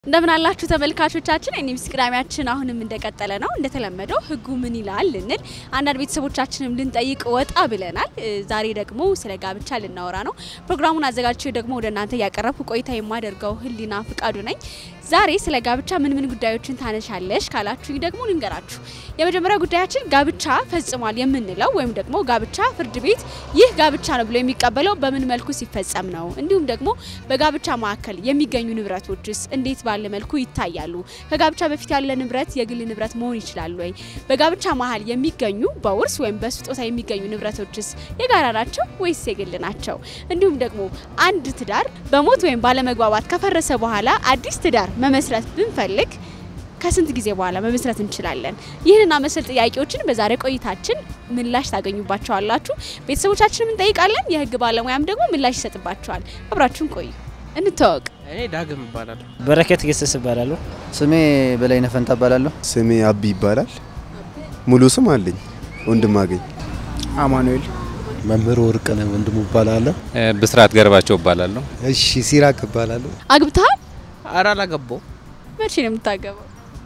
እንደምን አላችሁ ተመልካቾቻችን፣ የኒውስ ቅዳሜያችን አሁንም እንደቀጠለ ነው። እንደተለመደው ህጉ ምን ይላል ልንል አንዳንድ ቤተሰቦቻችንም ልንጠይቅ ወጣ ብለናል። ዛሬ ደግሞ ስለ ጋብቻ ልናወራ ነው። ፕሮግራሙን አዘጋጅቼ ደግሞ ወደ እናንተ እያቀረብኩ ቆይታ የማደርገው ህሊና ፍቃዱ ነኝ። ዛሬ ስለ ጋብቻ ምን ምን ጉዳዮችን ታነሻለሽ ካላችሁኝ ደግሞ ልንገራችሁ። የመጀመሪያ ጉዳያችን ጋብቻ ፈጽሟል የምንለው ወይም ደግሞ ጋብቻ ፍርድ ቤት ይህ ጋብቻ ነው ብሎ የሚቀበለው በምን መልኩ ሲፈጸም ነው፣ እንዲሁም ደግሞ በጋብቻ መካከል የሚገኙ ንብረቶችስ እንዴት ባለ መልኩ ይታያሉ? ከጋብቻ በፊት ያለ ንብረት የግል ንብረት መሆን ይችላል ወይ? በጋብቻ መሀል የሚገኙ በውርስ ወይም በስጦታ የሚገኙ ንብረቶችስ የጋራ ናቸው ወይስ የግል ናቸው? እንዲሁም ደግሞ አንድ ትዳር በሞት ወይም ባለመግባባት ከፈረሰ በኋላ አዲስ ትዳር መመስረት ብንፈልግ ከስንት ጊዜ በኋላ መመስረት እንችላለን? ይህንና መሰል ጥያቄዎችን በዛሬ ቆይታችን ምላሽ ታገኙባቸዋላችሁ። ቤተሰቦቻችንም እንጠይቃለን፣ የህግ ባለሙያም ደግሞ ምላሽ ይሰጥባቸዋል። አብራችሁን ቆዩ። እንተዋወቅ። እኔ ዳግም እባላለሁ። በረከት ገሰስ እባላለሁ። ስሜ በላይነህ ፈንታ እባላለሁ። ስሜ አቢ ይባላል። ሙሉ ስም አለኝ ወንድም አገኝ። አማኑኤል መምህር ወርቅነህ ወንድሙ እባላለሁ። ብስራት ገርባቸው እባላለሁ። እሺ ሲራክ እባላለሁ። አግብተሃል? አራ አላገባው መቼ ነው የምታገባው?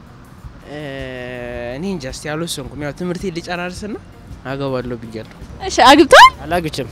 እኔ እንጃ እስቲ አልወሰንኩም። ያው ትምህርቴ ልጨራርስና አገባለሁ ብያለሁ። እሺ አግብተሃል? አላግችም።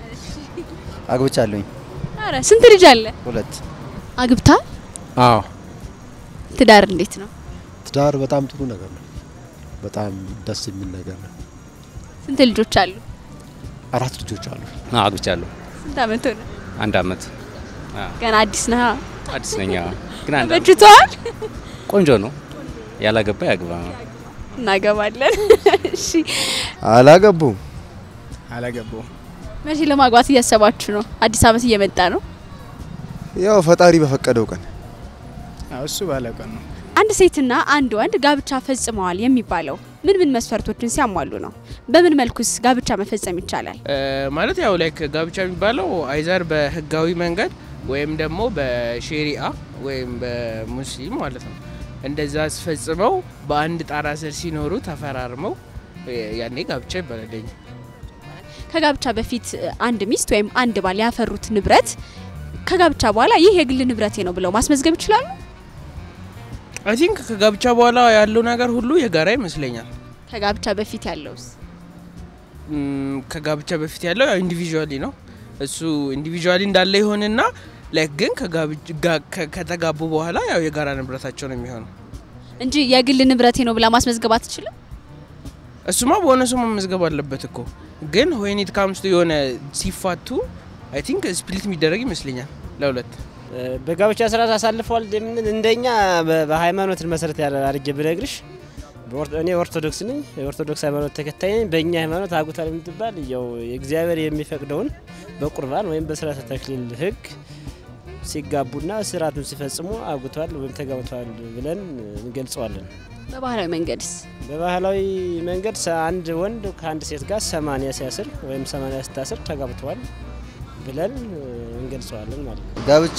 አግብቻለሁኝ ኧረ ስንት ልጅ አለ? ሁለት። አግብተሃል? አዎ ትዳር እንዴት ነው? ትዳር በጣም ጥሩ ነገር ነው። በጣም ደስ የሚል ነገር ነው። ስንት ልጆች አሉ? አራት ልጆች አሉ። አዎ፣ አግብቻለሁ። ስንት አመት ሆነ? አንድ አመት ገና አዲስ ነህ? አዲስ ነኝ። አዎ። ግን አንድ አመት በጅቷል? ቆንጆ ነው። ያላገባ ያግባ ነው። እናገባለን። እሺ አላገቡም። አላገባው መቼ ለማግባት እያሰባችሁ ነው? አዲስ አመት እየመጣ ነው። ያው ፈጣሪ በፈቀደው ቀን እሱ ባለቀን ነው። አንድ ሴትና አንድ ወንድ ጋብቻ ፈጽመዋል የሚባለው ምን ምን መስፈርቶችን ሲያሟሉ ነው? በምን መልኩስ ጋብቻ መፈጸም ይቻላል? ማለት ያው ላይክ ጋብቻ የሚባለው አይዘር በህጋዊ መንገድ ወይም ደግሞ በሼሪአ ወይም በሙስሊም ማለት ነው እንደዛ አስፈጽመው በአንድ ጣራ ስር ሲኖሩ ተፈራርመው ያኔ ጋብቻ ይባላል። ከጋብቻ በፊት አንድ ሚስት ወይም አንድ ባል ያፈሩት ንብረት ከጋብቻ በኋላ ይህ የግል ንብረቴ ነው ብለው ማስመዝገብ ይችላሉ? አይ ቲንክ ከጋብቻ በኋላ ያለው ነገር ሁሉ የጋራ ይመስለኛል። ከጋብቻ በፊት ያለውስ? ም፣ ከጋብቻ በፊት ያለው ያው ኢንዲቪዥዋሊ ነው። እሱ ኢንዲቪዥዋሊ እንዳለ ይሆንና ላይክ ግን ከጋብቻ- ጋ- ከ- ከተጋቡ በኋላ ያው የጋራ ንብረታቸው ነው የሚሆነው። እንጂ የግል ንብረቴ ነው ብላ ማስመዝገብ አትችልም? እሱማ በሆነ ሰው መመዝገብ አለበት እኮ ግን ዌን ኢት ካምስ ቱ የሆነ ሲፋቱ አይ ቲንክ ስፕሊት የሚደረግ ይመስለኛል ለሁለት። በጋብቻ ስርዓት አሳልፈዋል የምንል እንደኛ በ- በሃይማኖትን መሰረት ያለ አድርጌ ብነግርሽ በኦርቶ- እኔ ኦርቶዶክስ ነኝ። የኦርቶዶክስ ሃይማኖት ተከታይ ነኝ። በእኛ ሃይማኖት አጉታል የምትባል ያው እግዚአብሔር የሚፈቅደውን በቁርባን ወይም በስርዓተ ተክሊል ህግ ሲጋቡና ስርዓቱን ሲፈጽሙ አጉቷል ወይም ተጋብተዋል ብለን እንገልጸዋለን። በባህላዊ መንገድስ? በባህላዊ መንገድ ሰ- አንድ ወንድ ከአንድ ሴት ጋር ሰማንያ ሲያስር ወይም ሰማንያ ስታስር ተጋብተዋል ብለን እንገልጸዋለን ማለት ነው። ጋብቻ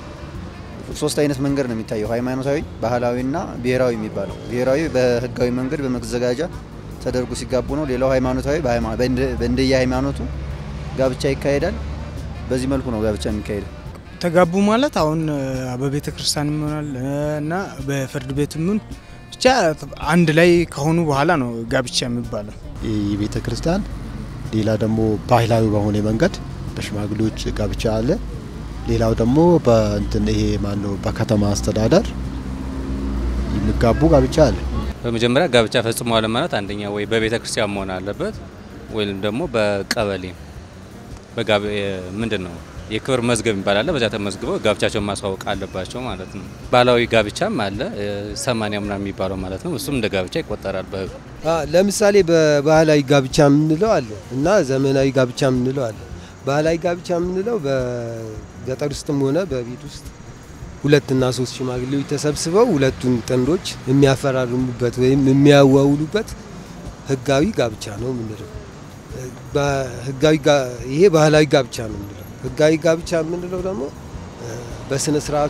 ሶስት አይነት መንገድ ነው የሚታየው፣ ሃይማኖታዊ፣ ባህላዊና ብሔራዊ የሚባለው። ብሔራዊ በህጋዊ መንገድ በመዘጋጃ ተደርጎ ሲጋቡ ነው። ሌላው ሃይማኖታዊ በሃይማ- በእንደ- በእንደየ ሃይማኖቱ ጋብቻ ይካሄዳል። በዚህ መልኩ ነው ጋብቻ የሚካሄደው። ተጋቡ ማለት አሁን በቤተ ክርስቲያን ይሆናል እና በፍርድ ቤት ምን ብቻ አንድ ላይ ከሆኑ በኋላ ነው ጋብቻ የሚባለው። የቤተ ክርስቲያን ሌላ ደግሞ ባህላዊ በሆነ መንገድ በሽማግሌዎች ጋብቻ አለ። ሌላው ደግሞ በእንትን ይሄ ማነው በከተማ አስተዳደር የሚጋቡ ጋብቻ አለ። በመጀመሪያ ጋብቻ ፈጽመዋል ማለት አንደኛ ወይ በቤተ ክርስቲያን መሆን አለበት ወይም ደግሞ በቀበሌ በጋብ ምንድን ነው የክብር መዝገብ የሚባል አለ። በዚያ ተመዝግበው ጋብቻቸውን ማስዋወቅ አለባቸው ማለት ነው። ባህላዊ ጋብቻም አለ ሰማንያ ምናምን የሚባለው ማለት ነው። እሱም እንደ ጋብቻ ይቆጠራል በህጉ። ለምሳሌ በባህላዊ ጋብቻ የምንለው አለ እና ዘመናዊ ጋብቻ የምንለው አለ። ባህላዊ ጋብቻ የምንለው በገጠር ውስጥም ሆነ በቤት ውስጥ ሁለትና ሶስት ሽማግሌዎች ተሰብስበው ሁለቱን ጥንዶች የሚያፈራርሙበት ወይም የሚያዋውሉበት ህጋዊ ጋብቻ ነው የምንለው። በህጋዊ ጋ- ይሄ ባህላዊ ጋብቻ ነው የምንለው። ህጋዊ ጋብቻ የምንለው ደግሞ በስነ ስርዓቱ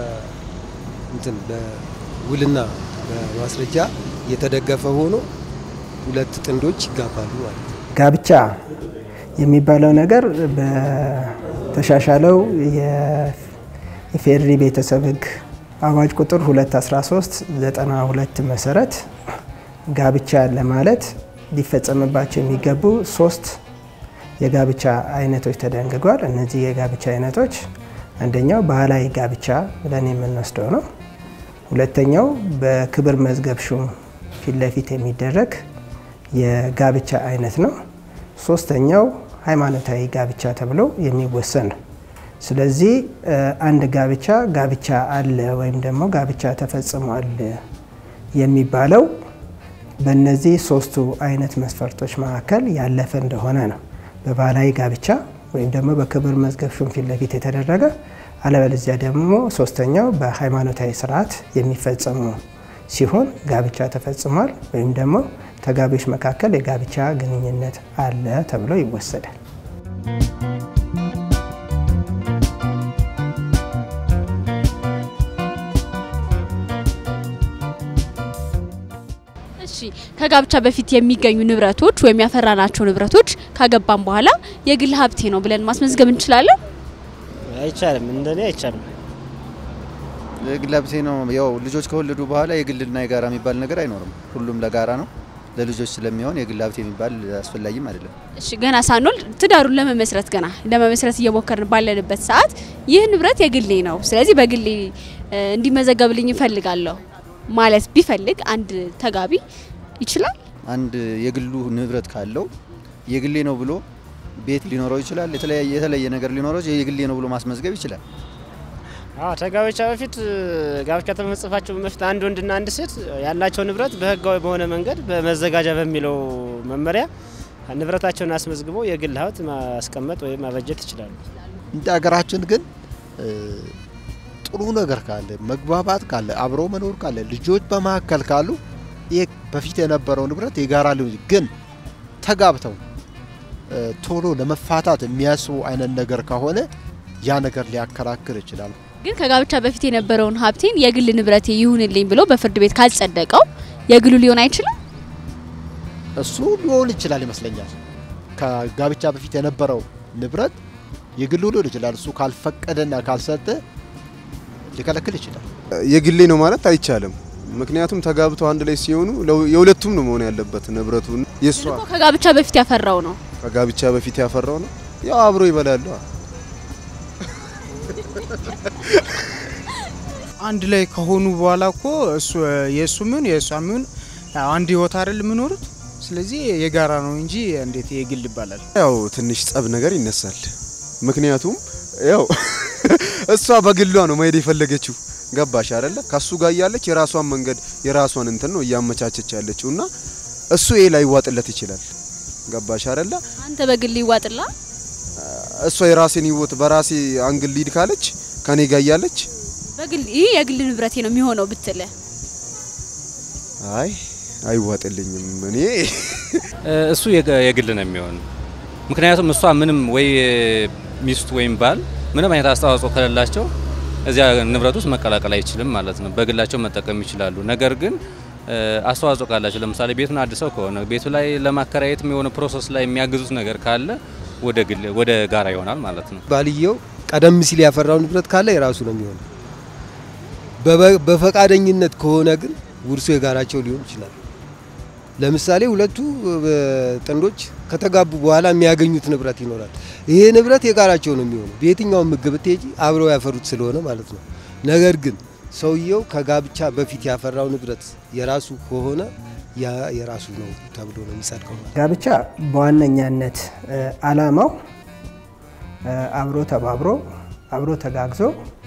በእንትን በውልና በማስረጃ የተደገፈ ሆኖ ሁለት ጥንዶች ይጋባሉ ማለት ነው። ጋብቻ የሚባለው ነገር በተሻሻለው የፌዴሪ ቤተሰብ ህግ አዋጅ ቁጥር 213 92 መሰረት ጋብቻ ለማለት ሊፈጸምባቸው የሚገቡ ሶስት የጋብቻ አይነቶች ተደንግጓል። እነዚህ የጋብቻ አይነቶች አንደኛው ባህላዊ ጋብቻ ብለን የምንወስደው ነው። ሁለተኛው በክብር መዝገብ ሹም ፊት ለፊት የሚደረግ የጋብቻ አይነት ነው። ሶስተኛው ሃይማኖታዊ ጋብቻ ተብሎ የሚወሰን ነው። ስለዚህ አንድ ጋብቻ ጋብቻ አለ ወይም ደግሞ ጋብቻ ተፈጽሟል የሚባለው በእነዚህ ሶስቱ አይነት መስፈርቶች መካከል ያለፈ እንደሆነ ነው። በባህላዊ ጋብቻ ወይም ደግሞ በክብር መዝገብ ሹም ፊት ለፊት የተደረገ አለበለዚያ ደግሞ ሶስተኛው በሃይማኖታዊ ስርዓት የሚፈጸሙ ሲሆን ጋብቻ ተፈጽሟል ወይም ደግሞ ተጋቢዎች መካከል የጋብቻ ግንኙነት አለ ተብሎ ይወሰዳል። እሺ ከጋብቻ በፊት የሚገኙ ንብረቶች ወይም ያፈራናቸው ንብረቶች ካገባን በኋላ የግል ሀብቴ ነው ብለን ማስመዝገብ እንችላለን? አይቻልም፣ እንደኔ አይቻልም። የግል ሀብቴ ነው። ያው ልጆች ከወለዱ በኋላ የግልና የጋራ የሚባል ነገር አይኖርም። ሁሉም ለጋራ ነው። ለልጆች ስለሚሆን የግል ሀብቴ የሚባል አስፈላጊም አይደለም። እሺ ገና ሳንወልድ ትዳሩን ለመመስረት ገና ለመመስረት እየሞከርን ባለንበት ሰዓት ይህ ንብረት የግሌ ነው፣ ስለዚህ በግሌ እንዲመዘገብልኝ እፈልጋለሁ ማለት ቢፈልግ አንድ ተጋቢ ይችላል? አንድ የግሉ ንብረት ካለው የግሌ ነው ብሎ ቤት ሊኖረው ይችላል። የተለያየ የተለየ ነገር ሊኖረው የግሌ ነው ብሎ ማስመዝገብ ይችላል። አዎ ከጋብቻ በፊት ጋብቻ ከመፈጸማቸው በፊት አንድ ወንድና አንድ ሴት ያላቸው ንብረት በህጋዊ በሆነ መንገድ በመዘጋጃ በሚለው መመሪያ ንብረታቸውን አስመዝግበው የግል ሀብት ማስቀመጥ ወይም ማበጀት ይችላሉ። እንደ ሀገራችን ግን ጥሩ ነገር ካለ መግባባት ካለ አብሮ መኖር ካለ ልጆች በመካከል ካሉ ይህ በፊት የነበረው ንብረት የጋራ ሊሆን ግን ተጋብተው ቶሎ ለመፋታት የሚያስቡ አይነት ነገር ከሆነ ያ ነገር ሊያከራክር ይችላል። ግን ከጋብቻ በፊት የነበረውን ሀብቴን የግል ንብረቴ ይሁንልኝ ብሎ በፍርድ ቤት ካልጸደቀው የግሉ ሊሆን አይችልም? እሱ ሊሆን ይችላል ይመስለኛል። ከጋብቻ በፊት የነበረው ንብረት የግሉ ሊሆን ይችላል። እሱ ካልፈቀደና ካልሰጠ ሊከለክል ይችላል። የግሌ ነው ማለት አይቻልም። ምክንያቱም ተጋብተው አንድ ላይ ሲሆኑ የሁለቱም ነው መሆን ያለበት ንብረቱ። የእሷ ከጋብቻ በፊት ያፈራው ነው። ከጋብቻ በፊት ያፈራው ነው። ያው አብሮ ይበላሉ። አንድ ላይ ከሆኑ በኋላ እኮ እሱ የእሱ ምን የእሷ ምን አንድ ህይወት አይደል የምኖሩት። ስለዚህ የጋራ ነው እንጂ እንዴት የግል ይባላል? ያው ትንሽ ጸብ ነገር ይነሳል። ምክንያቱም ያው እሷ በግሏ ነው መሄድ የፈለገችው ገባሽ አይደለ? ከሱ ጋር እያለች የራሷን መንገድ የራሷን እንትን ነው እያመቻቸች ያለችው እና እሱ ይሄ ላይ ይዋጥለት ይችላል። ገባሽ አይደለ? አንተ በግል ይዋጥላ እሷ የራሴን ህይወት በራሴ አንግል ሊድ ካለች ከኔ ጋር እያለች በግል ይህ የግል ንብረቴ ነው የሚሆነው ብትለ አይ አይዋጥልኝም። እኔ እሱ የግል ነው የሚሆን ምክንያቱም እሷ ምንም ወይ ሚስቱ ወይም ባል ምንም አይነት አስተዋጽኦ ከሌላቸው እዚያ ንብረት ውስጥ መቀላቀል አይችልም ማለት ነው። በግላቸው መጠቀም ይችላሉ። ነገር ግን አስተዋጽኦ ካላቸው ለምሳሌ ቤቱን አድሰው ከሆነ ቤቱ ላይ ለማከራየት የሆነ ፕሮሰስ ላይ የሚያግዙት ነገር ካለ ወደ ግል ወደ ጋራ ይሆናል ማለት ነው። ባልየው ቀደም ሲል ያፈራው ንብረት ካለ የራሱ ነው የሚሆነው። በፈቃደኝነት ከሆነ ግን ውርሱ የጋራቸው ሊሆን ይችላል። ለምሳሌ ሁለቱ ጥንዶች ከተጋቡ በኋላ የሚያገኙት ንብረት ይኖራል። ይሄ ንብረት የጋራቸው ነው የሚሆነው። በየትኛውም ምግብ ብትሄጂ አብረው ያፈሩት ስለሆነ ማለት ነው። ነገር ግን ሰውየው ከጋብቻ በፊት ያፈራው ንብረት የራሱ ከሆነ ያ የራሱ ነው ተብሎ ነው የሚጸድቀው። ጋብቻ በዋነኛነት አላማው አብሮ ተባብሮ አብሮ ተጋግዞ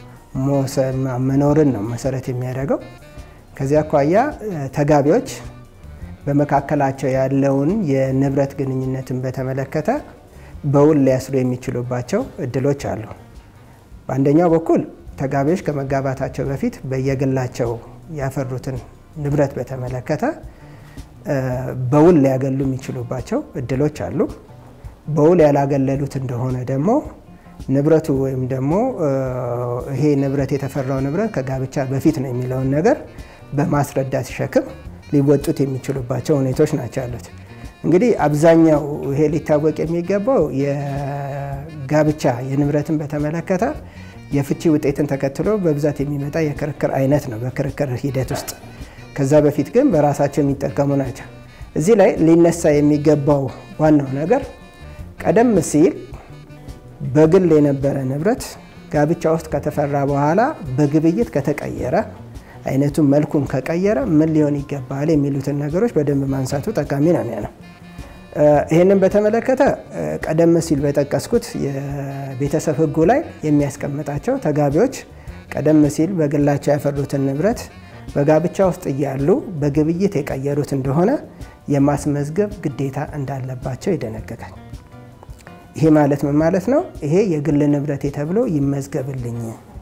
መኖርን ነው መሰረት የሚያደርገው። ከዚያ አኳያ ተጋቢዎች በመካከላቸው ያለውን የንብረት ግንኙነትን በተመለከተ በውል ሊያስሩ የሚችሉባቸው እድሎች አሉ። በአንደኛው በኩል ተጋቢዎች ከመጋባታቸው በፊት በየግላቸው ያፈሩትን ንብረት በተመለከተ በውል ሊያገሉ የሚችሉባቸው እድሎች አሉ። በውል ያላገለሉት እንደሆነ ደግሞ ንብረቱ ወይም ደግሞ ይሄ ንብረት የተፈራው ንብረት ከጋብቻ በፊት ነው የሚለውን ነገር በማስረዳት ሸክም ሊወጡት የሚችሉባቸው ሁኔታዎች ናቸው ያሉት። እንግዲህ አብዛኛው ይሄ ሊታወቅ የሚገባው የጋብቻ የንብረትን በተመለከተ የፍቺ ውጤትን ተከትሎ በብዛት የሚመጣ የክርክር አይነት ነው በክርክር ሂደት ውስጥ። ከዛ በፊት ግን በራሳቸው የሚጠቀሙ ናቸው። እዚህ ላይ ሊነሳ የሚገባው ዋናው ነገር ቀደም ሲል በግል የነበረ ንብረት ጋብቻ ውስጥ ከተፈራ በኋላ በግብይት ከተቀየረ አይነቱን መልኩን ከቀየረ ምን ሊሆን ይገባል የሚሉትን ነገሮች በደንብ ማንሳቱ ጠቃሚ ነው የሚሆነው። ይህንን በተመለከተ ቀደም ሲል በጠቀስኩት የቤተሰብ ሕጉ ላይ የሚያስቀምጣቸው ተጋቢዎች ቀደም ሲል በግላቸው ያፈሩትን ንብረት በጋብቻ ውስጥ እያሉ በግብይት የቀየሩት እንደሆነ የማስመዝገብ ግዴታ እንዳለባቸው ይደነግጋል። ይሄ ማለት ምን ማለት ነው? ይሄ የግል ንብረቴ ተብሎ ይመዝገብልኝ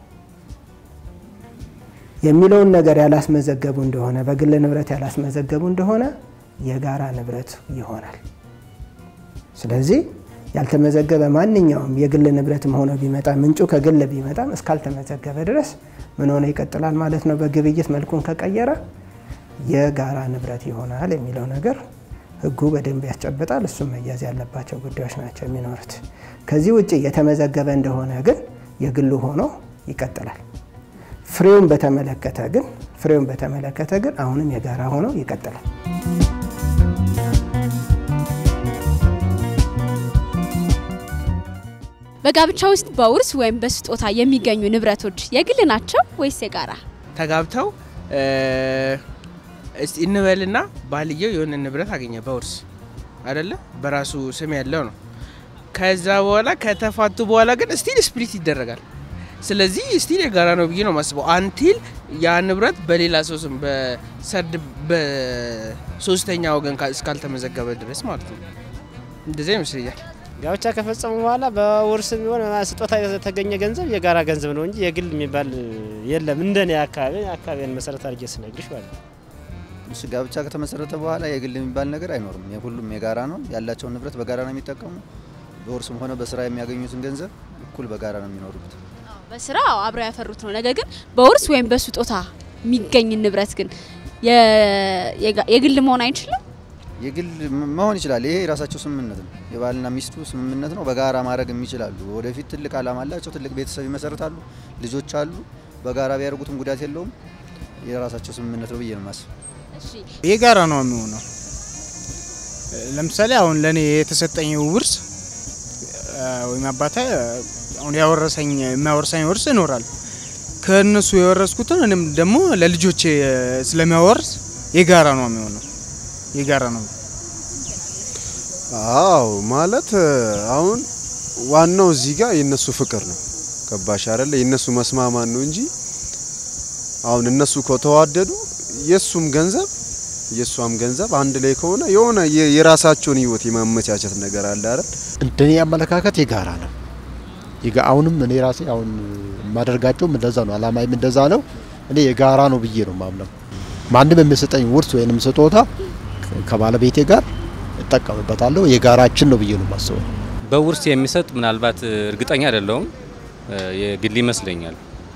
የሚለውን ነገር ያላስመዘገቡ እንደሆነ በግል ንብረት ያላስመዘገቡ እንደሆነ የጋራ ንብረት ይሆናል። ስለዚህ ያልተመዘገበ ማንኛውም የግል ንብረትም ሆኖ ቢመጣ ምንጩ ከግል ቢመጣም እስካልተመዘገበ ድረስ ምን ሆነ ይቀጥላል ማለት ነው። በግብይት መልኩን ከቀየረ የጋራ ንብረት ይሆናል የሚለው ነገር ህጉ በደንብ ያስጨብጣል። እሱም መያዝ ያለባቸው ጉዳዮች ናቸው የሚኖሩት። ከዚህ ውጭ የተመዘገበ እንደሆነ ግን የግሉ ሆኖ ይቀጥላል። ፍሬውን በተመለከተ ግን ፍሬውን በተመለከተ ግን አሁንም የጋራ ሆኖ ይቀጥላል። በጋብቻ ውስጥ በውርስ ወይም በስጦታ የሚገኙ ንብረቶች የግል ናቸው ወይስ የጋራ? ተጋብተው እስቲ እንበልና ባልየው የሆነ ንብረት አገኘ በውርስ አይደለ፣ በራሱ ስም ያለው ነው። ከዛ በኋላ ከተፋቱ በኋላ ግን ስቲል ስፕሊት ይደረጋል። ስለዚህ ስቲል የጋራ ነው ብዬ ነው የማስበው። አንቲል ያ ንብረት በሌላ ሰው ስም በሰርድ በሶስተኛ ወገን እስካልተመዘገበ ድረስ ማለት ነው። እንደዚያ ይመስለኛል። ጋብቻ ከፈጸሙ በኋላ በውርስ ቢሆን ስጦታ የተገኘ ገንዘብ የጋራ ገንዘብ ነው እንጂ የግል የሚባል የለም። እንደኔ አካባቢ አካባቢን መሰረት አድርጌ ስነግርሽ ማለት ነው። እሱ ጋብቻ ከተመሰረተ በኋላ የግል የሚባል ነገር አይኖርም። የሁሉም የጋራ ነው። ያላቸውን ንብረት በጋራ ነው የሚጠቀሙ። በውርስም ሆነ በስራ የሚያገኙትን ገንዘብ እኩል በጋራ ነው የሚኖሩት። በስራ አብረው ያፈሩት ነው። ነገር ግን በውርስ ወይም በስጦታ የሚገኝ ንብረት ግን የግል መሆን አይችልም። የግል መሆን ይችላል። ይሄ የራሳቸው ስምምነት ነው። የባልና ሚስቱ ስምምነት ነው። በጋራ ማድረግ የሚችላሉ። ወደፊት ትልቅ አላማ አላቸው። ትልቅ ቤተሰብ ይመሰርታሉ። ልጆች አሉ። በጋራ ቢያደርጉትም ጉዳት የለውም። የራሳቸው ስምምነት ነው ብዬ ነው የማስበው። የጋራ ነው የሚሆነው። ለምሳሌ አሁን ለእኔ የተሰጠኝ ውርስ ወይም አባቴ አሁን ያወረሰኝ የሚያወርሰኝ ውርስ ይኖራል። ከእነሱ የወረስኩትን እኔም ደግሞ ለልጆቼ ስለሚያወርስ የጋራ ነው የሚሆነው። የጋራ ነው። አዎ ማለት አሁን ዋናው እዚህ ጋር የነሱ ፍቅር ነው። ገባሽ አይደለ? የነሱ መስማማት ነው እንጂ አሁን እነሱ ከተዋደዱ የሱም ገንዘብ የሷም ገንዘብ አንድ ላይ ከሆነ የሆነ የራሳቸውን ህይወት የማመቻቸት ነገር አለ አይደል? እንደኔ አመለካከት የጋራ ነው። አሁንም እኔ ራሴ አሁን የማደርጋቸውም እንደዛ ነው። አላማይም እንደዛ ነው። እኔ የጋራ ነው ብዬ ነው ማምነው። ማንም የሚሰጠኝ ውርስ ወይንም ስጦታ ከባለቤቴ ጋር እጠቀምበታለሁ። የጋራችን ነው ብዬ ነው የማስበው። በውርስ የሚሰጥ ምናልባት እርግጠኛ አይደለሁም፣ የግል ይመስለኛል።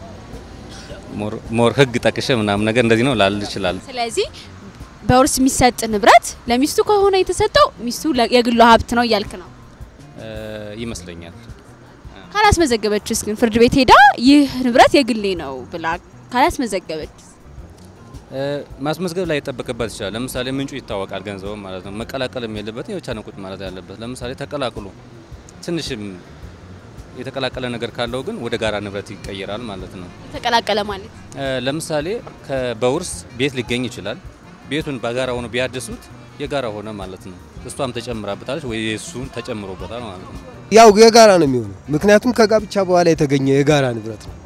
ሞር ህግ ጠቅሼ ምናምን ነገር እንደዚህ ነው ላል ይችላል። ስለዚህ በውርስ የሚሰጥ ንብረት ለሚስቱ ከሆነ የተሰጠው ሚስቱ የግሏ ሀብት ነው እያልክ ነው ይመስለኛል። ካላስመዘገበችስ ግን ፍርድ ቤት ሄዳ ይህ ንብረት የግሌ ነው ብላ ካላስመዘገበች ማስመዝገብ ላይ ይጠበቅበት ይችላል። ለምሳሌ ምንጩ ይታወቃል፣ ገንዘቡ ማለት ነው። መቀላቀልም የለበት የብቻ ነው ቁጭ ማለት ያለበት። ለምሳሌ ተቀላቅሎ ትንሽም የተቀላቀለ ነገር ካለው ግን ወደ ጋራ ንብረት ይቀየራል ማለት ነው። የተቀላቀለ ማለት ለምሳሌ በውርስ ቤት ሊገኝ ይችላል። ቤቱን በጋራ ሆኖ ቢያድሱት የጋራ ሆነ ማለት ነው። እሷም ተጨምራበታለች ወይ እሱን ተጨምሮበታል ማለት ነው። ያው የጋራ ነው የሚሆነው፣ ምክንያቱም ከጋብቻ በኋላ የተገኘ የጋራ ንብረት ነው።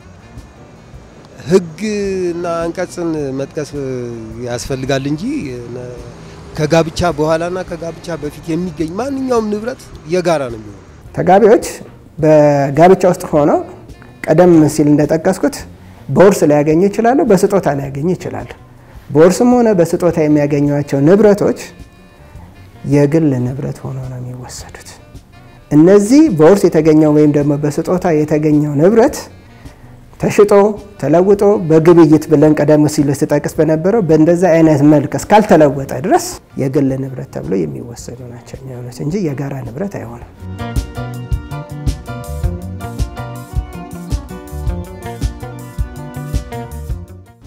ህግና አንቀጽን መጥቀስ ያስፈልጋል እንጂ ከጋብቻ በኋላና ከጋብቻ በፊት የሚገኝ ማንኛውም ንብረት የጋራ ነው የሚሆነው። ተጋቢዎች በጋብቻ ውስጥ ሆነው ቀደም ሲል እንደጠቀስኩት በውርስ ሊያገኙ ይችላሉ፣ በስጦታ ሊያገኙ ይችላሉ። በውርስም ሆነ በስጦታ የሚያገኟቸው ንብረቶች የግል ንብረት ሆኖ ነው የሚወሰዱት። እነዚህ በውርስ የተገኘው ወይም ደግሞ በስጦታ የተገኘው ንብረት ተሽጦ ተለውጦ በግብይት ብለን ቀደም ሲል ስጠቅስ በነበረው በእንደዛ አይነት መልክ እስካልተለወጠ ድረስ የግል ንብረት ተብሎ የሚወሰዱ ናቸው የሚሆኑት እንጂ የጋራ ንብረት አይሆንም።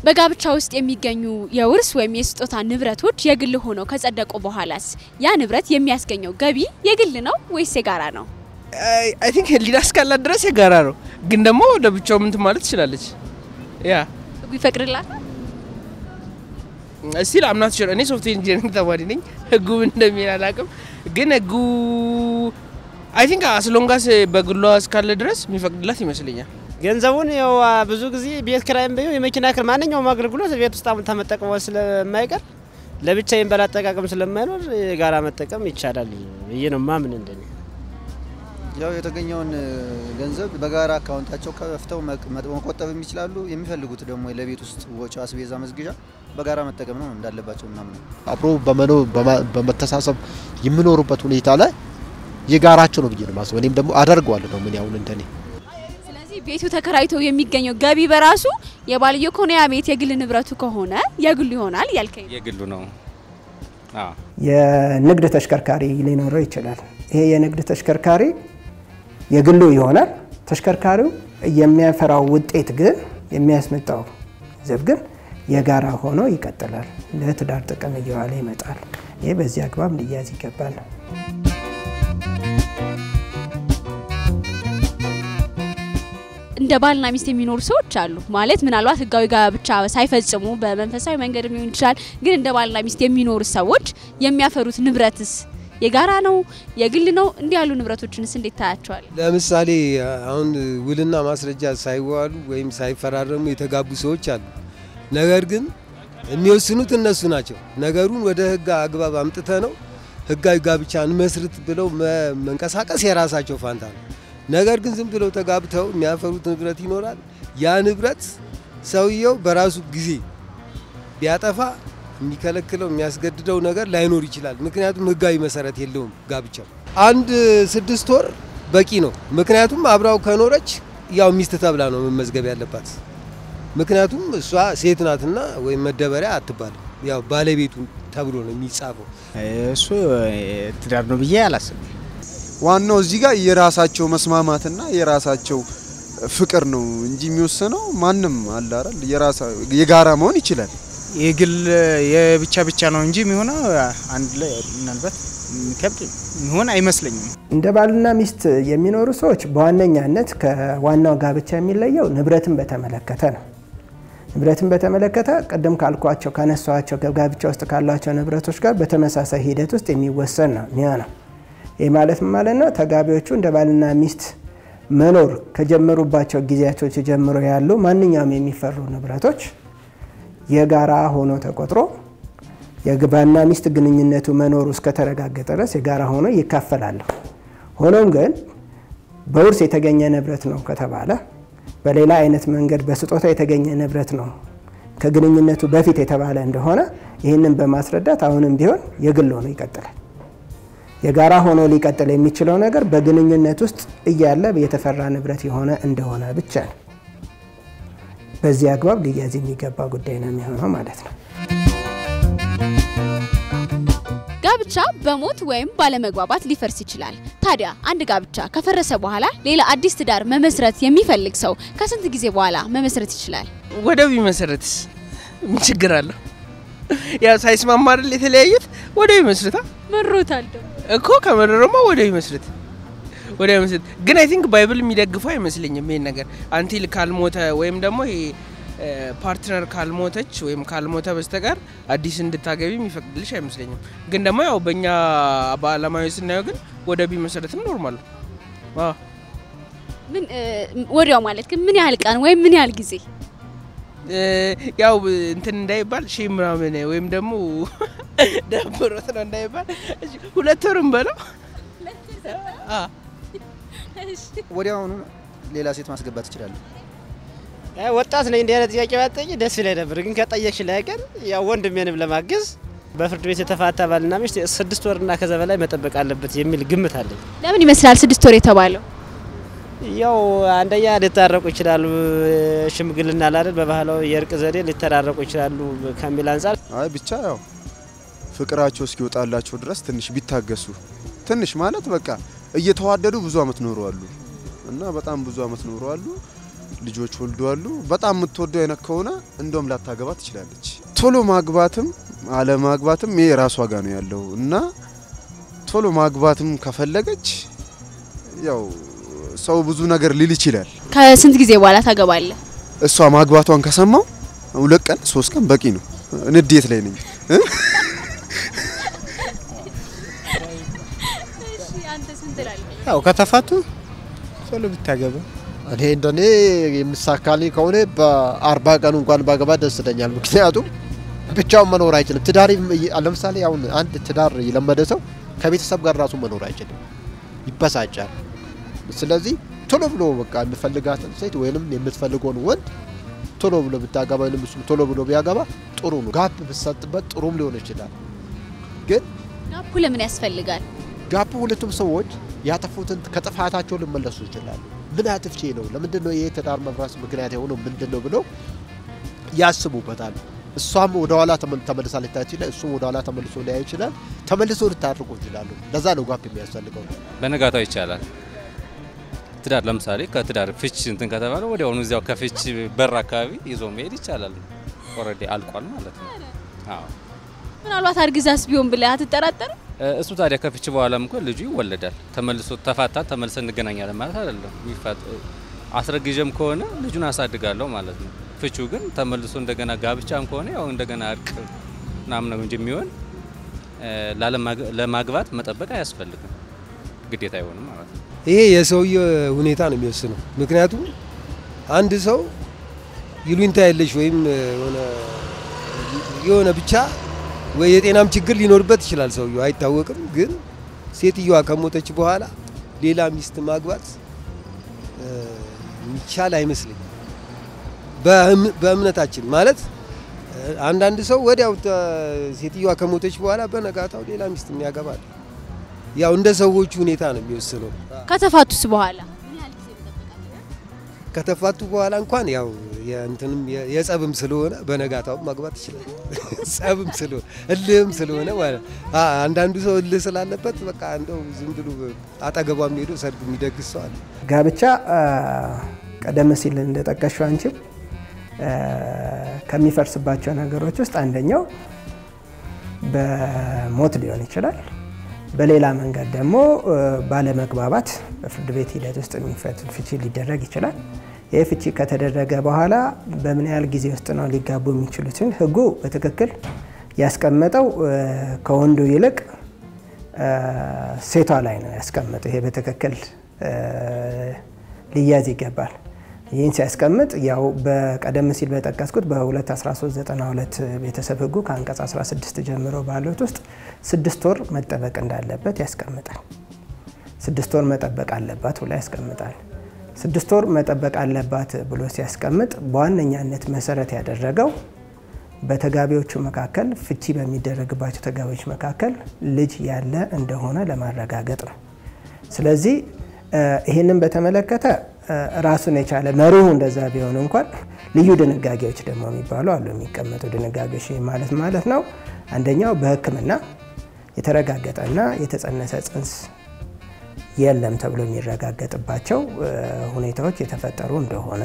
በጋብቻ ውስጥ የሚገኙ የውርስ ወይም የስጦታ ንብረቶች የግል ሆነው ከጸደቁ በኋላስ ያ ንብረት የሚያስገኘው ገቢ የግል ነው ወይስ የጋራ ነው? አይ ቲንክ ህሊና እስካላት ድረስ የጋራ ነው፣ ግን ደግሞ ለብቻው ምንትን ማለት ትችላለች። ያ ህጉ ይፈቅድላታል? እስቲል አምናት ሹር እኔ ሶፍትዌር ኢንጂነሪንግ ተማሪ ነኝ። ህጉ ምን እንደሚል አላውቅም፣ ግን ህጉ አይ ቲንክ አስሎንጋስ በግሏ እስካለ ድረስ የሚፈቅድላት ይመስለኛል። ገንዘቡን ያው ብዙ ጊዜ ቤት ኪራይም ቢሆን የመኪና ክር ማንኛውም አገልግሎት ቤት ውስጥ አሁን ተመጠቀሙ ስለማይቀር ለብቻ የሚባል አጠቃቀም ስለማይኖር የጋራ መጠቀም ይቻላል ብዬ ነው ማምን እንደኔ። ያው የተገኘውን ገንዘብ በጋራ አካውንታቸው ከፍተው መቆጠብ የሚችላሉ። የሚፈልጉት ደግሞ ለቤት ውስጥ ወጪ፣ አስቤዛ፣ መዝግዣ በጋራ መጠቀም ነው እንዳለባቸው ምናምን አብሮ በመኖር በመተሳሰብ የሚኖሩበት ሁኔታ ላይ የጋራቸው ነው ብዬ ነው ማስበው። እኔም ደግሞ አደርገዋለሁ ነው ምን ያሁን እንደኔ ስለዚህ ቤቱ ተከራይቶ የሚገኘው ገቢ በራሱ የባልየው ከሆነ ያ ቤት የግል ንብረቱ ከሆነ የግሉ ይሆናል ያልከኝ ነው። የግሉ ነው። አዎ የንግድ ተሽከርካሪ ሊኖረው ይችላል። ይሄ የንግድ ተሽከርካሪ የግሉ ይሆናል። ተሽከርካሪው የሚያፈራው ውጤት ግን የሚያስመጣው ገንዘብ ግን የጋራ ሆኖ ይቀጥላል። ለትዳር ጥቅም እየዋለ ይመጣል። ይህ በዚህ አግባብ ሊያዝ ይገባል። እንደ ባልና ሚስት የሚኖሩ ሰዎች አሉ። ማለት ምናልባት ህጋዊ ጋብቻ ሳይፈጽሙ በመንፈሳዊ መንገድ ሊሆን ይችላል። ግን እንደ ባልና ሚስት የሚኖሩ ሰዎች የሚያፈሩት ንብረትስ የጋራ ነው የግል ነው? እንዲህ ያሉ ንብረቶችንስ እንዴት ታያቸዋል? ለምሳሌ አሁን ውልና ማስረጃ ሳይዋሉ ወይም ሳይፈራረሙ የተጋቡ ሰዎች አሉ። ነገር ግን የሚወስኑት እነሱ ናቸው። ነገሩን ወደ ህግ አግባብ አምጥተ ነው ህጋዊ ጋብቻ እንመስርት ብለው መንቀሳቀስ የራሳቸው ፋንታ ነው። ነገር ግን ዝም ብለው ተጋብተው የሚያፈሩት ንብረት ይኖራል። ያ ንብረት ሰውየው በራሱ ጊዜ ቢያጠፋ የሚከለክለው የሚያስገድደው ነገር ላይኖር ይችላል። ምክንያቱም ህጋዊ መሰረት የለውም ጋብቻው። አንድ ስድስት ወር በቂ ነው። ምክንያቱም አብራው ከኖረች ያው ሚስት ተብላ ነው መመዝገብ ያለባት። ምክንያቱም እሷ ሴት ናትና ወይም መደበሪያ አትባልም። ያው ባለቤቱ ተብሎ ነው የሚጻፈው። እሱ ትዳር ነው ብዬ አላስብም። ዋናው እዚህ ጋር የራሳቸው መስማማትና የራሳቸው ፍቅር ነው እንጂ የሚወሰነው ማንም አለ አይደል? የራሳ የጋራ መሆን ይችላል። የግል የብቻ ብቻ ነው እንጂ የሚሆነው አንድ ላይ ምናልባት የሚከብድ የሚሆን አይመስለኝም። እንደ ባልና ሚስት የሚኖሩ ሰዎች በዋነኛነት ከዋናው ጋብቻ የሚለየው ንብረትን በተመለከተ ነው። ንብረትን በተመለከተ ቅድም ካልኳቸው ካነሷቸው ጋብቻ ውስጥ ካሏቸው ንብረቶች ጋር በተመሳሳይ ሂደት ውስጥ የሚወሰን ነው የሚሆነው። ይህ ማለት ምን ማለት ነው? ተጋቢዎቹ እንደ ባልና ሚስት መኖር ከጀመሩባቸው ጊዜያቶች ጀምሮ ያሉ ማንኛውም የሚፈሩ ንብረቶች የጋራ ሆኖ ተቆጥሮ የባልና ሚስት ግንኙነቱ መኖሩ እስከተረጋገጠ ድረስ የጋራ ሆኖ ይካፈላሉ። ሆኖም ግን በውርስ የተገኘ ንብረት ነው ከተባለ በሌላ አይነት መንገድ በስጦታ የተገኘ ንብረት ነው ከግንኙነቱ በፊት የተባለ እንደሆነ ይህንን በማስረዳት አሁንም ቢሆን የግል ሆኖ ይቀጥላል። የጋራ ሆኖ ሊቀጥል የሚችለው ነገር በግንኙነት ውስጥ እያለ የተፈራ ንብረት የሆነ እንደሆነ ብቻ ነው። በዚህ አግባብ ሊያዝ የሚገባ ጉዳይ ነው የሚሆነው ማለት ነው። ጋብቻ በሞት ወይም ባለመግባባት ሊፈርስ ይችላል። ታዲያ አንድ ጋብቻ ከፈረሰ በኋላ ሌላ አዲስ ትዳር መመስረት የሚፈልግ ሰው ከስንት ጊዜ በኋላ መመስረት ይችላል? ወደብ ይመሰረትስ ምን ችግር አለው? ያው ሳይስማማ አይደል የተለያዩት? ወደብ ይመስርታ መሮታል ደግሞ እኮ ከመረረማ ወደብ ይመስርት ወደ ይመስል ግን አይ ቲንክ ባይብል የሚደግፈው አይመስለኝም ይሄን ነገር አንቲል ካልሞተ ወይም ደግሞ ይሄ ፓርትነር ካልሞተች ወይም ካልሞተ በስተቀር አዲስ እንድታገቢ የሚፈቅድልሽ አይመስለኝም። ግን ደግሞ ያው በእኛ በአለማዊ ስናየው ግን ወደ ቢመሰረትም ኖርማል ነው። አዎ ምን ወዲያው ማለት ግን ምን ያህል ቀን ወይም ምን ያህል ጊዜ? ያው እንትን እንዳይባል ሺህ ምናምን ወይም ደግሞ ደብሮት ነው እንዳይባል ሁለት ወርም በለው ወዲያውኑ ሌላ ሴት ማስገባት ትችላለህ። ወጣት ነኝ እንዲህ አይነት ጥያቄ ባጠኝ ደስ ይለኝ ነበር፣ ግን ከጠየቅሽ ላይ ቀን ያው ወንድሜንም ለማገዝ በፍርድ ቤት የተፋታ ባልና ሚስት ስድስት ወርና ከዛ በላይ መጠበቅ አለበት የሚል ግምት አለኝ። ለምን ይመስላል ስድስት ወር የተባለው? ያው አንደኛ ሊታረቁ ይችላሉ፣ ሽምግልና ላለን በባህላዊ የእርቅ ዘዴ ሊተራረቁ ይችላሉ ከሚል አንጻር አይ ብቻ ያው ፍቅራቸው እስኪወጣላቸው ድረስ ትንሽ ቢታገሱ ትንሽ ማለት በቃ እየተዋደዱ ብዙ አመት ኖረዋሉ እና በጣም ብዙ አመት ኖረዋሉ። ልጆች ወልደዋሉ። በጣም የምትወደው አይነት ከሆነ እንደውም ላታገባ ትችላለች። ቶሎ ማግባትም አለማግባትም ይሄ ራሷ ጋር ነው ያለው እና ቶሎ ማግባትም ከፈለገች ያው ሰው ብዙ ነገር ሊል ይችላል። ከስንት ጊዜ በኋላ ታገባለህ? እሷ ማግባቷን ከሰማው ሁለት ቀን ሶስት ቀን በቂ ነው። ንዴት ላይ ነኝ እ? ያው ከተፋቱ ቶሎ ብታገባ እኔ እንደኔ የሚሳካልኝ ከሆነ በአርባ ቀኑ እንኳን ባገባ ደስ ይለኛል። ምክንያቱም ብቻውን መኖር አይችልም። ትዳር ለምሳሌ አሁን አንድ ትዳር የለመደ ሰው ከቤተሰብ ጋር ራሱ መኖር አይችልም፣ ይበሳጫል። ስለዚህ ቶሎ ብሎ በቃ የሚፈልጋትን ሴት ወይንም የምትፈልገውን ወንድ ቶሎ ብሎ ብታገባ ወይም እሱም ቶሎ ብሎ ቢያገባ ጥሩ ነው። ጋፕ ብሰጥበት ጥሩም ሊሆን ይችላል። ግን ጋፑ ለምን ያስፈልጋል? ጋፕ ሁለቱም ሰዎች ያጠፉትን ከጥፋታቸው ሊመለሱ ይችላሉ። ምን አጥፍቼ ነው? ለምንድን ነው ይሄ ትዳር መፍረስ ምክንያት የሆነው ምንድን ነው ብለው ያስቡበታል። እሷም ወደ ኋላ ተመልሳ ልታይ ይችላል፣ እሱም ወደ ኋላ ተመልሶ ሊያይ ይችላል። ተመልሶ ልታርቁ ይችላሉ። ለዛ ነው ጋፕ የሚያስፈልገው። በነጋታው ይቻላል። ትዳር ለምሳሌ ከትዳር ፍች እንትን ከተባለ ወዲያውኑ እዚያው ከፍች በር አካባቢ ይዞ መሄድ ይቻላል። ኦልሬዲ አልቋል ማለት ነው። አዎ ምናልባት አርግዛስ ቢሆን ብለህ አትጠራጠርም? እሱ ታዲያ ከፍች በኋላም እኮ ልጁ ይወለዳል። ተመልሶ ተፋታ ተመልሰን እንገናኛለን ማለት አይደለም። ይፋት አስረግዤም ከሆነ ልጁን አሳድጋለሁ ማለት ነው። ፍቹ ግን ተመልሶ እንደገና ጋብቻም ከሆነ ያው እንደገና እርቅ ምናምን ነው እንጂ የሚሆን ለማግባት መጠበቅ አያስፈልግም። ግዴታ አይሆንም ማለት ነው። ይሄ የሰውየ ሁኔታ ነው የሚወስነው። ምክንያቱም አንድ ሰው ይሉኝታ የለሽ ወይም የሆነ የሆነ ብቻ ወይ የጤናም ችግር ሊኖርበት ይችላል ሰውየው አይታወቅም። ግን ሴትዮዋ ከሞተች በኋላ ሌላ ሚስት ማግባት የሚቻል አይመስለኝም። በእምነታችን ማለት አንዳንድ ሰው ወዲያው ሴትዮዋ ከሞተች በኋላ በነጋታው ሌላ ሚስት የሚያገባል። ያው እንደ ሰዎቹ ሁኔታ ነው የሚወስነው። ከተፋቱስ በኋላ ከተፋቱ በኋላ እንኳን ያው የእንትንም የጸብም ስለሆነ በነጋታው ማግባት ይችላል። ጸብም ስለሆነ እልህም ስለሆነ ማለት አንዳንዱ ሰው እልህ ስላለበት በቃ እንደው ዝም ብሎ አጠገቧ ሄዶ ሰርግ የሚደግስ ሰው አለ። ጋብቻ ቀደም ሲል እንደጠቀሽው አንቺም ከሚፈርስባቸው ነገሮች ውስጥ አንደኛው በሞት ሊሆን ይችላል። በሌላ መንገድ ደግሞ ባለመግባባት በፍርድ ቤት ሂደት ውስጥ የሚፈት ፍቺ ሊደረግ ይችላል። ይህ ፍቺ ከተደረገ በኋላ በምን ያህል ጊዜ ውስጥ ነው ሊጋቡ የሚችሉትን ሕጉ በትክክል ያስቀመጠው ከወንዱ ይልቅ ሴቷ ላይ ነው ያስቀመጠው። ይሄ በትክክል ሊያዝ ይገባል። ይህን ሲያስቀምጥ ያው በቀደም ሲል በጠቀስኩት በ21392 ቤተሰብ ህጉ ከአንቀጽ 16 ጀምሮ ባሉት ውስጥ ስድስት ወር መጠበቅ እንዳለበት ያስቀምጣል። ስድስት ወር መጠበቅ አለባት ብሎ ያስቀምጣል። ስድስት ወር መጠበቅ አለባት ብሎ ሲያስቀምጥ በዋነኛነት መሰረት ያደረገው በተጋቢዎቹ መካከል ፍቺ በሚደረግባቸው ተጋቢዎች መካከል ልጅ ያለ እንደሆነ ለማረጋገጥ ነው። ስለዚህ ይህንን በተመለከተ ራሱን የቻለ መርሁ እንደዛ ቢሆን እንኳን ልዩ ድንጋጌዎች ደግሞ የሚባሉ አሉ። የሚቀመጡ ድንጋጌዎች ማለት ማለት ነው። አንደኛው በሕክምና የተረጋገጠና የተጸነሰ ጽንስ የለም ተብሎ የሚረጋገጥባቸው ሁኔታዎች የተፈጠሩ እንደሆነ፣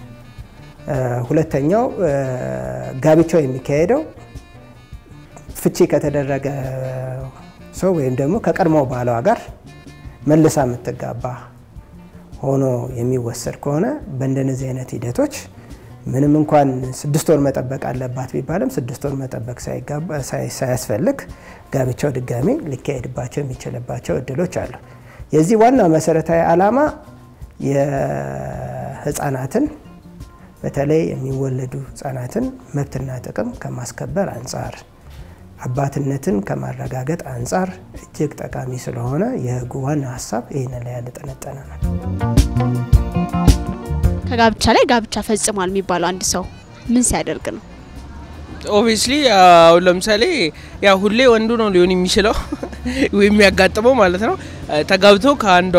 ሁለተኛው ጋብቻው የሚካሄደው ፍቺ ከተደረገ ሰው ወይም ደግሞ ከቀድሞ ባሏ ጋር መልሳ የምትጋባ ሆኖ የሚወሰድ ከሆነ በእንደነዚህ አይነት ሂደቶች ምንም እንኳን ስድስት ወር መጠበቅ አለባት ቢባልም ስድስት ወር መጠበቅ ሳያስፈልግ ጋብቻው ድጋሚ ሊካሄድባቸው የሚችልባቸው እድሎች አሉ። የዚህ ዋና መሰረታዊ ዓላማ የህፃናትን በተለይ የሚወለዱ ህጻናትን መብትና ጥቅም ከማስከበር አንጻር አባትነትን ከማረጋገጥ አንጻር እጅግ ጠቃሚ ስለሆነ የህጉ ዋና ሀሳብ ይህንን ላይ ያልጠነጠነ ነው። ከጋብቻ ላይ ጋብቻ ፈጽሟል የሚባለው አንድ ሰው ምን ሲያደርግ ነው? ኦብቪስሊ አሁን ለምሳሌ ያ ሁሌ ወንዱ ነው ሊሆን የሚችለው ወይም የሚያጋጥመው ማለት ነው። ተጋብቶ ከአንዷ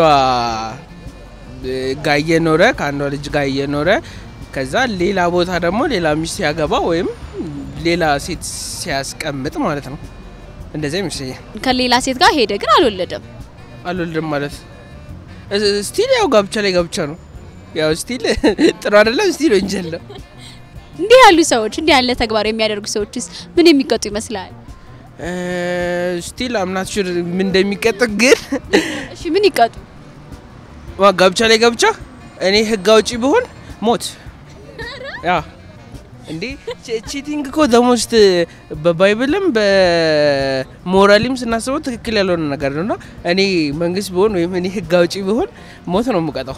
ጋር እየኖረ ከአንዷ ልጅ ጋር እየኖረ ከዛ ሌላ ቦታ ደግሞ ሌላ ሚስት ሲያገባ ወይም ሌላ ሴት ሲያስቀምጥ ማለት ነው። እንደዚያ ይመስለኛል። ከሌላ ሴት ጋር ሄደ ግን አልወለደም። አልወልድም ማለት ስቲል ያው ጋብቻ ላይ ጋብቻ ነው። ያው ስቲል ጥሩ አይደለም፣ ስቲል ወንጀል ነው። እንዲህ ያሉ ሰዎች እንዲህ ያለ ተግባር የሚያደርጉ ሰዎችስ ምን የሚቀጡ ይመስላል? ስቲል አምናት ሹር ምን እንደሚቀጥ ግን እሺ ምን ይቀጡ? ዋ ጋብቻ ላይ ጋብቻ እኔ ህግ አውጪ ብሆን ሞት ያ እንዴ ቺቲንግ እኮ ደሞስት በባይብልም በሞራሊም ስናስበው ትክክል ያልሆነ ነገር ነው እና እኔ መንግስት ብሆን ወይም እኔ ህግ አውጪ ብሆን ሞት ነው የምቀጣው።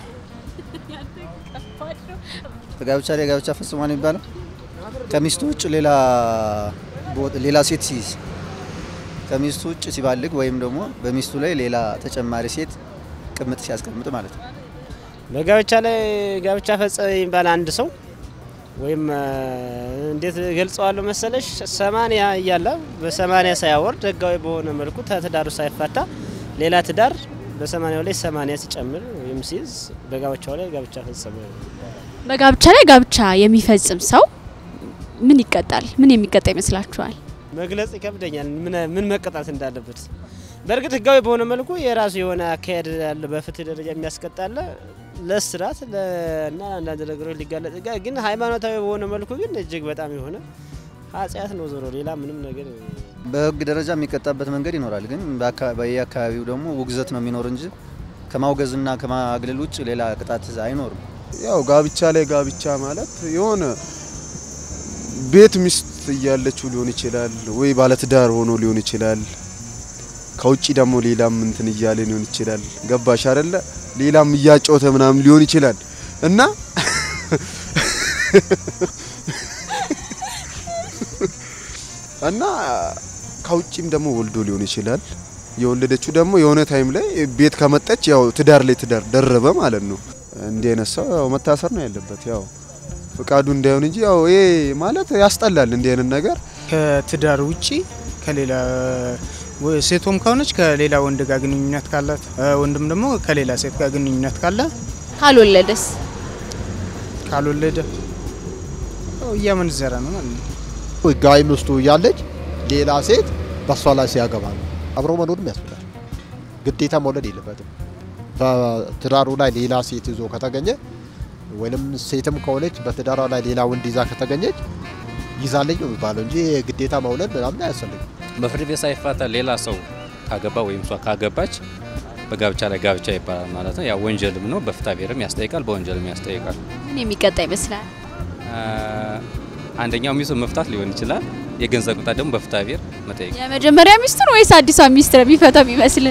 ጋብቻ ላይ ጋብቻ ፈጽሟል የሚባለው ከሚስቱ ውጭ ሌላ ቦ- ሌላ ሴት ሲይዝ ከሚስቱ ውጭ ሲባልግ ወይም ደግሞ በሚስቱ ላይ ሌላ ተጨማሪ ሴት ቅምጥ ሲያስቀምጥ ማለት ነው። በጋብቻ ላይ ጋብቻ ፈጸመ የሚባል አንድ ሰው ወይም እ፣ እንዴት ገልጸዋለሁ መሰለሽ ሰማንያ እያለ በሰማንያ ሳያወርድ ህጋዊ በሆነ መልኩ ተትዳሩ ሳይፋታ ሌላ ትዳር በሰማንያው ላይ ሰማንያ ሲጨምር ወይም ሲይዝ በጋብቻው ላይ ጋብቻ ፈጸመ። በጋብቻ ላይ ጋብቻ የሚፈጽም ሰው ምን ይቀጣል? ምን የሚቀጣ ይመስላችኋል? መግለጽ ይከብደኛል ምን ምን መቀጣት እንዳለበት። በእርግጥ ህጋዊ በሆነ መልኩ የራሱ የሆነ አካሄድ ያለ በፍትህ ደረጃ የሚያስቀጣለ ለስራት እና አንዳንድ ነገሮች ሊጋለጥ ይጋ ግን ሃይማኖታዊ በሆነ መልኩ ግን እጅግ በጣም የሆነ ኃጢአት ነው። ዞሮ ሌላ ምንም ነገር በህግ ደረጃ የሚቀጣበት መንገድ ይኖራል። ግን በአካ- በየአካባቢው ደግሞ ውግዘት ነው የሚኖር እንጂ ከማውገዝና ከማግለል ውጭ ሌላ ቅጣት አይኖርም። ያው ጋብቻ ላይ ጋብቻ ማለት የሆነ ቤት ሚስት እያለችው ሊሆን ይችላል፣ ወይ ባለትዳር ሆኖ ሊሆን ይችላል። ከውጭ ደግሞ ሌላም እንትን እያለ ሊሆን ይችላል። ገባሽ አይደለ? ሌላም እያጮተ ምናምን ሊሆን ይችላል እና እና ከውጭም ደግሞ ወልዶ ሊሆን ይችላል። የወለደችው ደግሞ የሆነ ታይም ላይ ቤት ከመጣች ያው ትዳር ላይ ትዳር ደረበ ማለት ነው። እንዲህ አይነት ሰው ያው መታሰር ነው ያለበት። ያው ፍቃዱ እንዳይሆን እንጂ ያው ይሄ ማለት ያስጠላል። እንዲህ አይነት ነገር ከትዳር ውጪ ከሌላ ወ- ሴቶም ከሆነች ከሌላ ወንድ ጋር ግንኙነት ካላት እ፣ ወንድም ደግሞ ከሌላ ሴት ጋር ግንኙነት ካለ ካልወለደስ? ካልወለደ ያው እያመነዘረ ነው ማለት ነው። ህጋዊ ሚስቱ እያለች ሌላ ሴት በሷ ላይ ሲያገባ ነው አብሮ መኖርም ያስብላል። ግዴታ መውለድ የለበትም። በትዳሩ ላይ ሌላ ሴት ይዞ ከተገኘ ወይም ሴትም ከሆነች በትዳሯ ላይ ሌላ ወንድ ይዛ ከተገኘች ይዛለኝ ነው የሚባለው እንጂ ግዴታ መውለድ ምናምን አያስፈልግም። በፍርድ ቤት ሳይፋታ ሌላ ሰው ካገባ ወይም እሷ ካገባች በጋብቻ ላይ ጋብቻ ይባላል ማለት ነው። ያው ወንጀልም ነው፣ በፍትሐ ብሔርም ያስጠይቃል፣ በወንጀልም ያስጠይቃል። ምን የሚቀጣ ይመስላል? አ፣ አንደኛው ሚስቱ መፍታት ሊሆን ይችላል። የገንዘብ ቅጣት ደግሞ በፍትሐ ብሔር መጠየቅ። የመጀመሪያ ሚስቱን ወይስ አዲሷ ሚስት ነው የሚፈታው የሚመስል?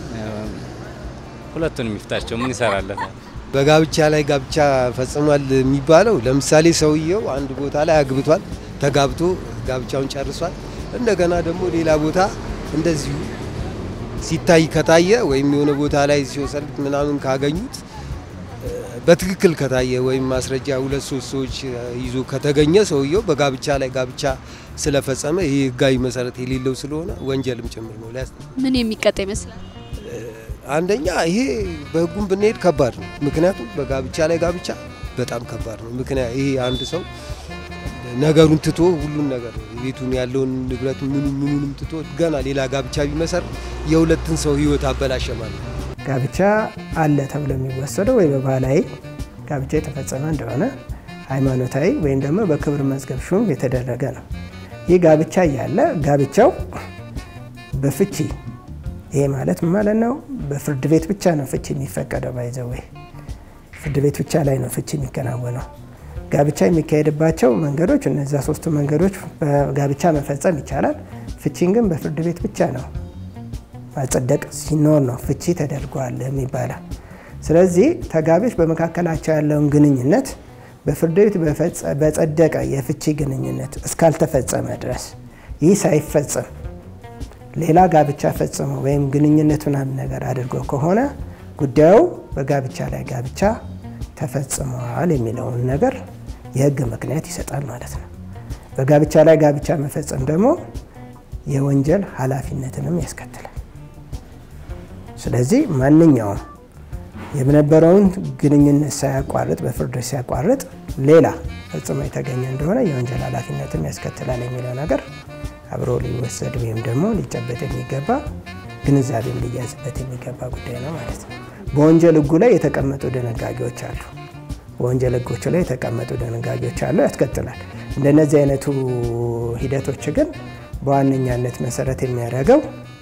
ሁለቱንም ይፍታቸው፣ ምን ይሰራለታል? በጋብቻ ላይ ጋብቻ ፈጽሟል የሚባለው ለምሳሌ ሰውየው አንድ ቦታ ላይ አግብቷል፣ ተጋብቶ ጋብቻውን ጨርሷል። እንደገና ደግሞ ሌላ ቦታ እንደዚሁ ሲታይ ከታየ ወይም የሆነ ቦታ ላይ ሲወሰዱት ምናምን ካገኙት እ፣ በትክክል ከታየ ወይም ማስረጃ ሁለት ሶስት ሰዎች እ፣ ይዞ ከተገኘ ሰውየው በጋብቻ ላይ ጋብቻ ስለፈጸመ ይህ ህጋዊ መሰረት የሌለው ስለሆነ ወንጀልም ጭምር ነው ሊያስ ምን የሚቀጣ ይመስላል? አንደኛ ይሄ በህጉም ብንሄድ ከባድ ነው። ምክንያቱም በጋብቻ ላይ ጋብቻ በጣም ከባድ ነው። ምክንያት ይሄ አንድ ሰው ነገሩን ትቶ ሁሉን ነገር ቤቱን ያለውን ንብረት ምኑ ምኑንም ትቶ ገና ሌላ ጋብቻ ቢመሰር የሁለትን ሰው ህይወት አበላሸ ማለት ነው። ጋብቻ አለ ተብሎ የሚወሰደው ወይ በባህላዊ ጋብቻ የተፈጸመ እንደሆነ ሃይማኖታዊ ወይም ደግሞ በክብር መዝገብ ሹም የተደረገ ነው። ይህ ጋብቻ እያለ ጋብቻው በፍቺ ይሄ ማለት ምን ማለት ነው? በፍርድ ቤት ብቻ ነው ፍቺ የሚፈቀደው። ባይዘው ወይ ፍርድ ቤት ብቻ ላይ ነው ፍቺ የሚከናወነው። ጋብቻ የሚካሄድባቸው መንገዶች እነዚያ ሶስቱ መንገዶች በጋብቻ መፈጸም ይቻላል። ፍቺን ግን በፍርድ ቤት ብቻ ነው ማጸደቅ ሲኖር ነው ፍቺ ተደርጓል የሚባለው። ስለዚህ ተጋቢዎች በመካከላቸው ያለውን ግንኙነት በፍርድ ቤት በፈጸ- በጸደቀ የፍቺ ግንኙነት እስካልተፈጸመ ድረስ ይህ ሳይፈጸም ሌላ ጋብቻ ፈጽሞ ወይም ግንኙነት ምናምን ነገር አድርጎ ከሆነ ጉዳዩ በጋብቻ ላይ ጋብቻ ተፈጽሟል የሚለውን ነገር የሕግ ምክንያት ይሰጣል ማለት ነው። በጋብቻ ላይ ጋብቻ መፈጸም ደግሞ የወንጀል ኃላፊነትንም ያስከትላል። ስለዚህ ማንኛውም የነበረውን ግንኙነት ሳያቋርጥ በፍርድ ሲያቋርጥ ሌላ ፈጽሞ የተገኘ እንደሆነ የወንጀል ኃላፊነትም ያስከትላል የሚለው ነገር አብሮ ሊወሰድ ወይም ደግሞ ሊጨበጥ የሚገባ ግንዛቤም ሊያዝበት የሚገባ ጉዳይ ነው ማለት ነው። በወንጀል ሕጉ ላይ የተቀመጡ ድንጋጌዎች አሉ። በወንጀል ህጎች ላይ የተቀመጡ ድንጋጌዎች አሉ፣ ያስቀጥላል። እንደነዚህ አይነቱ ሂደቶች ግን በዋነኛነት መሰረት የሚያደርገው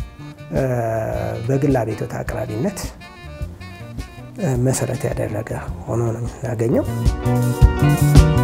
በግል አቤቱታ አቅራቢነት መሰረት ያደረገ ሆኖ ነው የምናገኘው።